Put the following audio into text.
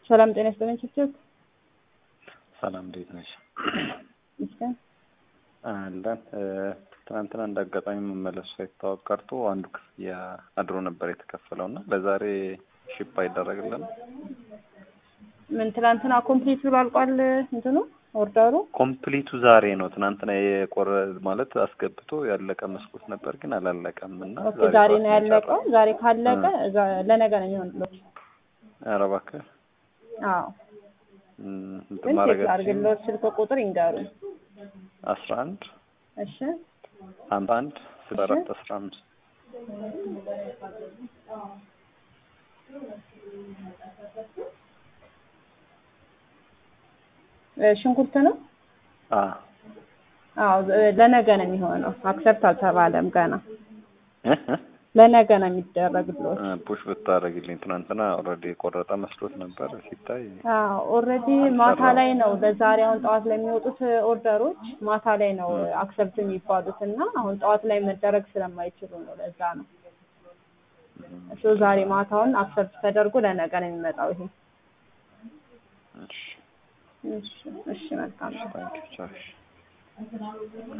ሰላም ጤና ይስጥልኝ ችችት ሰላም እንዴት ነሽ? ይመስገን። አለን ትናንትና እንደ አጋጣሚ መመለሱ ሳይታወቅ ቀርቶ አንዱ ክፍያ አድሮ ነበር የተከፈለው እና ለዛሬ ሺፕ አይደረግልን። ምን ትናንትና ኮምፕሊት ብሎ አልቋል እንትኑ ኦርደሩ? ኮምፕሊቱ ዛሬ ነው። ትናንትና የቆረ ማለት አስገብቶ ያለቀ መስሎት ነበር ግን አላለቀም እና ኦኬ ዛሬ ነው ያለቀው። ዛሬ ካለቀ እዛ- ለነገ ነው የሚሆንለት። ኧረ እባክህ አዎ እም፣ እንትን ግን ቼክ ማድረግ አድርግልዎት ስልክ ቁጥር ይንገሩኝ። አስራ አንድ እሺ ሀምሳ አንድ ስልሳ አራት አስራ አምስት እ ሽንኩርት ነው? አ አዎ እ- ለነገ ነው የሚሆነው። አክሰፕት አልተባለም ገና። እ እ ለነገ ነው የሚደረግልዎት። ፑሽ ብታደርግልኝ ትናንትና ኦልሬዲ የቆረጠ መስሎት ነበር ሲታይ አዎ ኦልሬዲ ማታ ላይ ነው ለዛሬ አሁን ጠዋት ለሚወጡት ኦርደሮች ማታ ላይ ነው አክሰፕት የሚባሉት እና አሁን ጠዋት ላይ መደረግ ስለማይችሉ ነው ለዛ ነው። እሱ ዛሬ ማታውን አክሰፕት ተደርጎ ለነገ ነው የሚመጣው ይሄ። እሺ እሺ እሺ መልካም ነው። ታንኪ ቻው እሺ